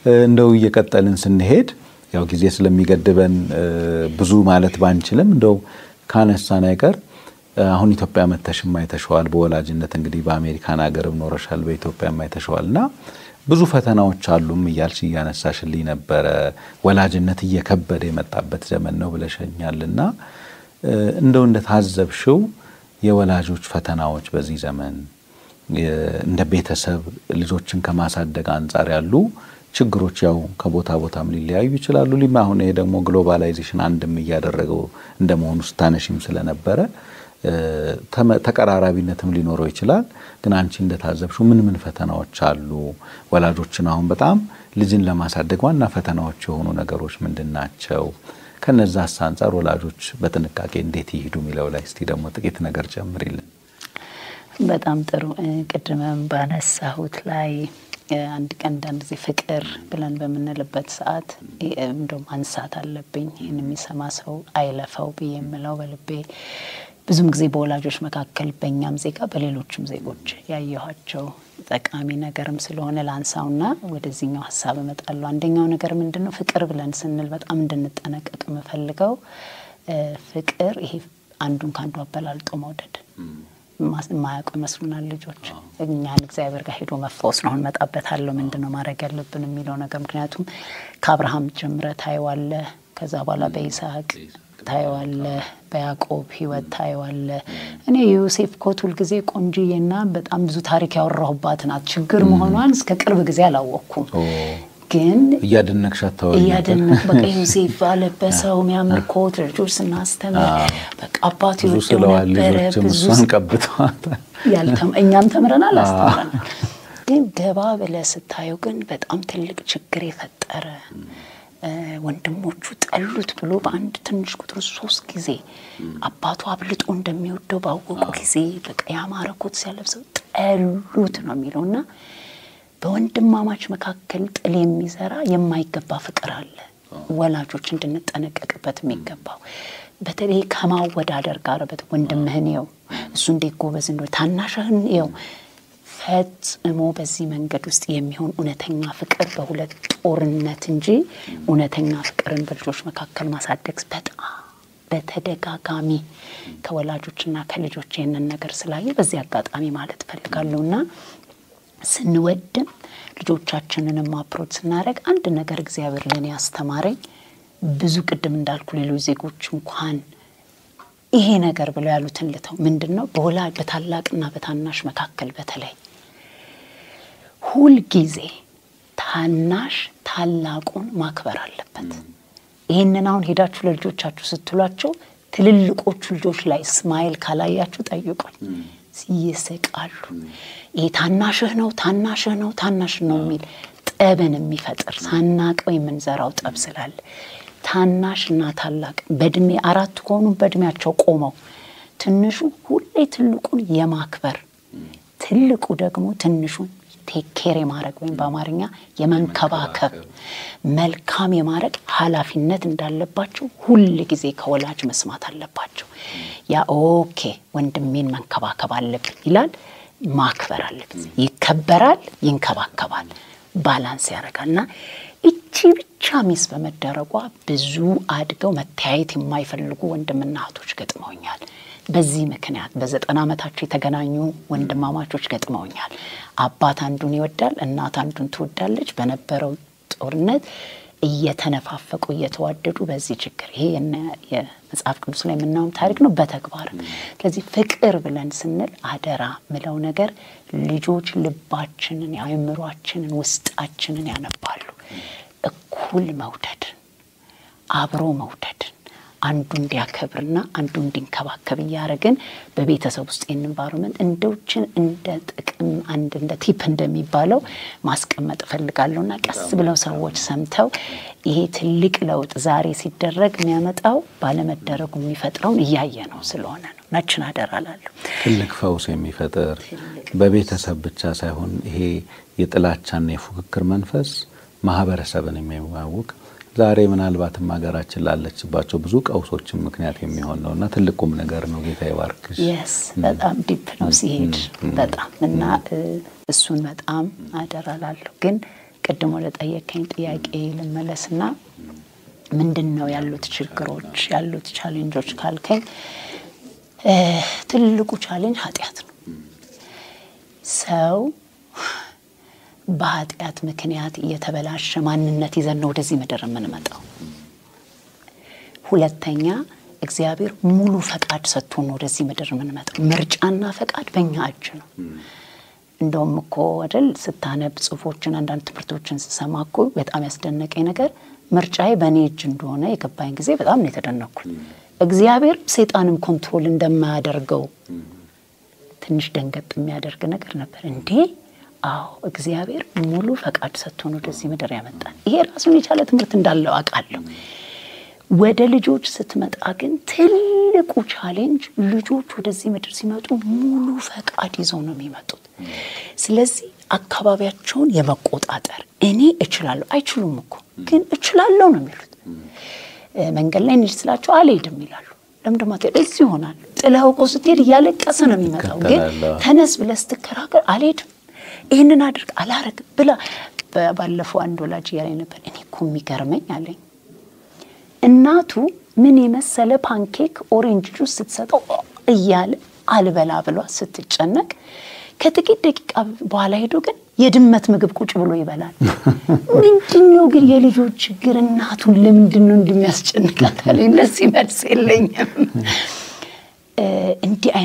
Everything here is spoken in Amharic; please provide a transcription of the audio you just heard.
እንደው እየቀጠልን ስንሄድ ያው ጊዜ ስለሚገድበን ብዙ ማለት ባንችልም እንደው ካነሳን አይቀር አሁን ኢትዮጵያ መተሽም አይተሸዋል። በወላጅነት እንግዲህ በአሜሪካን ሀገርም ኖረሻል፣ በኢትዮጵያም አይተሸዋል እና ብዙ ፈተናዎች አሉም እያልሽ እያነሳሽልኝ ነበረ። ወላጅነት እየከበደ የመጣበት ዘመን ነው ብለሸኛልና እንደው እንደታዘብሽው የወላጆች ፈተናዎች በዚህ ዘመን እንደ ቤተሰብ ልጆችን ከማሳደግ አንጻር ያሉ ችግሮች ያው ከቦታ ቦታም ሊለያዩ ይችላሉ። ሊማ አሁን ይሄ ደግሞ ግሎባላይዜሽን አንድም እያደረገው እንደመሆኑ ስታነሽም ስለነበረ ተቀራራቢነትም ሊኖረው ይችላል። ግን አንቺ እንደታዘብሽው ምን ምን ፈተናዎች አሉ? ወላጆችን አሁን በጣም ልጅን ለማሳደግ ዋና ፈተናዎች የሆኑ ነገሮች ምንድን ናቸው? ከነዛስ አንጻር ወላጆች በጥንቃቄ እንዴት ይሄዱ የሚለው ላይ እስቲ ደግሞ ጥቂት ነገር ጨምሪልን። በጣም ጥሩ። ቅድምም ባነሳሁት ላይ አንድ ቀን አንዳንድ ጊዜ ፍቅር ብለን በምንልበት ሰዓት እንደው ማንሳት አለብኝ ይህን የሚሰማ ሰው አይለፈው ብዬ የምለው በልቤ ብዙም ጊዜ በወላጆች መካከል በእኛም ዜጋ በሌሎችም ዜጎች ያየኋቸው ጠቃሚ ነገርም ስለሆነ ላንሳውና ወደዚህኛው ሀሳብ እመጣለሁ። አንደኛው ነገር ምንድን ነው? ፍቅር ብለን ስንል በጣም እንድንጠነቀቅ የምፈልገው ፍቅር ይሄ አንዱን ከአንዱ አበላልጦ መውደድ የማያውቁ ይመስሉናል ልጆች። እኛን እግዚአብሔር ጋር ሄዶ መፈወስ ነው። አሁን እመጣበታለሁ ምንድን ነው ማድረግ ያለብን የሚለው ነገር ምክንያቱም ከአብርሃም ጀምረ ታየዋለህ። ከዛ በኋላ በይስሐቅ ታየዋለህ፣ በያዕቆብ ሕይወት ታየዋለህ። እኔ የዮሴፍ ኮት ሁልጊዜ ቆንጅዬና በጣም ብዙ ታሪክ ያወራሁባት ናት። ችግር መሆኗን እስከ ቅርብ ጊዜ አላወቅኩም ግን እያደነቅሽ አታወሪ እያደነቅ በቃ ዮሴፍ አለበሰው የሚያምር ኮት ልጆች ስናስተምር በቃ አባቱ ይወደው ነበረ። ብዙ እኛም ተምረናል አስተምረናል። ግን ገባ ብለህ ስታየው ግን በጣም ትልቅ ችግር የፈጠረ ወንድሞቹ ጠሉት ብሎ በአንድ ትንሽ ቁጥር ሶስት ጊዜ አባቱ አብልጦ እንደሚወደው ባወቁ ጊዜ በቃ ያማረ ኮት ሲያለብሰው ጠሉት ነው የሚለው እና በወንድማማች መካከል ጥል የሚዘራ የማይገባ ፍቅር አለ። ወላጆች እንድንጠነቀቅበት የሚገባው በተለይ ከማወዳደር ጋር በት ወንድምህን የው እሱ እንዴት ጎበዝ እንደሆነ ታናሽህን የው ፈጽሞ በዚህ መንገድ ውስጥ የሚሆን እውነተኛ ፍቅር በሁለት ጦርነት እንጂ እውነተኛ ፍቅርን በልጆች መካከል ማሳደግ በጣም በተደጋጋሚ ከወላጆችና ከልጆች ይህንን ነገር ስላየ በዚህ አጋጣሚ ማለት እፈልጋለሁና ስንወድም ልጆቻችንንም አፕሮች ስናደርግ አንድ ነገር እግዚአብሔር ለእኔ ያስተማረኝ ብዙ ቅድም እንዳልኩ ሌሎች ዜጎች እንኳን ይሄ ነገር ብለው ያሉትን ልተው ምንድን ነው በወላጅ በታላቅና በታናሽ መካከል በተለይ ሁልጊዜ ታናሽ ታላቁን ማክበር አለበት። ይህንን አሁን ሄዳችሁ ለልጆቻችሁ ስትሏቸው ትልልቆቹ ልጆች ላይ ስማይል ካላያችሁ ጠይቁኝ። ይስቃሉ። ይሄ ታናሽህ ነው ታናሽህ ነው ታናሽህ ነው የሚል ጠብን የሚፈጥር ሳናቀው የምንዘራው ጠብ ስላለ ታናሽና ታላቅ በእድሜ አራት ከሆኑ በእድሜያቸው ቆመው ትንሹ ሁሌ ትልቁን የማክበር ትልቁ ደግሞ ትንሹን ቴኬር የማድረግ ወይም በአማርኛ የመንከባከብ መልካም የማድረግ ኃላፊነት እንዳለባቸው ሁል ጊዜ ከወላጅ መስማት አለባቸው። ያ ኦኬ ወንድሜን መንከባከብ አለብኝ ይላል፣ ማክበር አለብኝ። ይከበራል፣ ይንከባከባል፣ ባላንስ ያደርጋል እና እቺ ብቻ ሚስ በመደረጓ ብዙ አድገው መተያየት የማይፈልጉ ወንድምና እህቶች ገጥመውኛል። በዚህ ምክንያት በዘጠና ዓመታቸው የተገናኙ ወንድማማቾች ገጥመውኛል። አባት አንዱን ይወዳል፣ እናት አንዱን ትወዳለች። በነበረው ጦርነት እየተነፋፈቁ እየተዋደዱ በዚህ ችግር ይሄ የመጽሐፍ ቅዱስ ላይ የምናየውም ታሪክ ነው በተግባር ስለዚህ ፍቅር ብለን ስንል አደራ ምለው ነገር ልጆች ልባችንን አእምሯችንን ውስጣችንን ያነባሉ። እኩል መውደድን አብሮ መውደድን አንዱ እንዲያከብርና አንዱ እንዲንከባከብ እያደረግን በቤተሰብ ውስጥ ኤንቫይሮመንት እንደውችን እንደ ጥቅም አንድ እንደ ቲፕ እንደሚባለው ማስቀመጥ እፈልጋለሁ እና ቀስ ብለው ሰዎች ሰምተው ይሄ ትልቅ ለውጥ ዛሬ ሲደረግ የሚያመጣው ባለመደረጉ የሚፈጥረውን እያየ ነው ስለሆነ ነው። ናችን አደራ እላለሁ። ትልቅ ፈውስ የሚፈጥር በቤተሰብ ብቻ ሳይሆን ይሄ የጥላቻና የፉክክር መንፈስ ማህበረሰብን የሚያውቅ ዛሬ ምናልባትም ሀገራችን ላለችባቸው ብዙ ቀውሶችን ምክንያት የሚሆን ነው እና ትልቁም ነገር ነው። ጌታ ይባርክሽ። የስ በጣም ዲፕ ነው ሲሄድ በጣም እና እሱን በጣም አደራ እላለሁ። ግን ቅድም ወደ ጠየቀኝ ጥያቄ ልመለስና ምንድን ነው ያሉት ችግሮች ያሉት ቻሌንጆች ካልከኝ ትልቁ ቻሌንጅ ኃጢአት ነው። ሰው በኃጢአት ምክንያት እየተበላሸ ማንነት ይዘን ነው ወደዚህ ምድር የምንመጣው። ሁለተኛ እግዚአብሔር ሙሉ ፈቃድ ሰጥቶን ነው ወደዚህ ምድር የምንመጣው። ምርጫና ፈቃድ በእኛ እጅ ነው። እንደውም እኮ አይደል ስታነብ ጽሁፎችን አንዳንድ ትምህርቶችን ስሰማ እኮ በጣም ያስደነቀኝ ነገር ምርጫዬ በእኔ እጅ እንደሆነ የገባኝ ጊዜ በጣም ነው የተደነኩት። እግዚአብሔር ሰይጣንም ኮንትሮል እንደማያደርገው ትንሽ ደንገጥ የሚያደርግ ነገር ነበር። እንዴ አዎ እግዚአብሔር ሙሉ ፈቃድ ሰጥቶን ወደዚህ ምድር ያመጣል። ይሄ ራሱን የቻለ ትምህርት እንዳለው አውቃለሁ። ወደ ልጆች ስትመጣ ግን ትልቁ ቻሌንጅ ልጆች ወደዚህ ምድር ሲመጡ ሙሉ ፈቃድ ይዘው ነው የሚመጡት። ስለዚህ አካባቢያቸውን የመቆጣጠር እኔ እችላለሁ፣ አይችሉም እኮ ግን እችላለሁ ነው የሚሉት። መንገድ ላይ እንሂድ ስላቸው አልሄድም ይላሉ። ለምንድን ነው እዚህ ይሆናል። ጥለኸው እኮ ስትሄድ እያለቀሰ ነው የሚመጣው። ግን ተነስ ብለህ ስትከራከር አልሄድም፣ ይህንን አድርግ፣ አላረግም ብላ ባለፈው አንድ ወላጅ እያለኝ ነበር። እኔ እኮ የሚገርመኝ አለኝ እናቱ ምን የመሰለ ፓንኬክ ኦሬንጅ ጁስ ስትሰጠው እያለ አልበላ ብሏ ስትጨነቅ ከጥቂት ደቂቃ በኋላ ሄዶ ግን የድመት ምግብ ቁጭ ብሎ ይበላል። ምንድነው ግን የልጆች ችግር? እናቱን ለምንድን ነው እንደሚያስጨንቃት? ለዚህ መልስ የለኝም። እንዲህ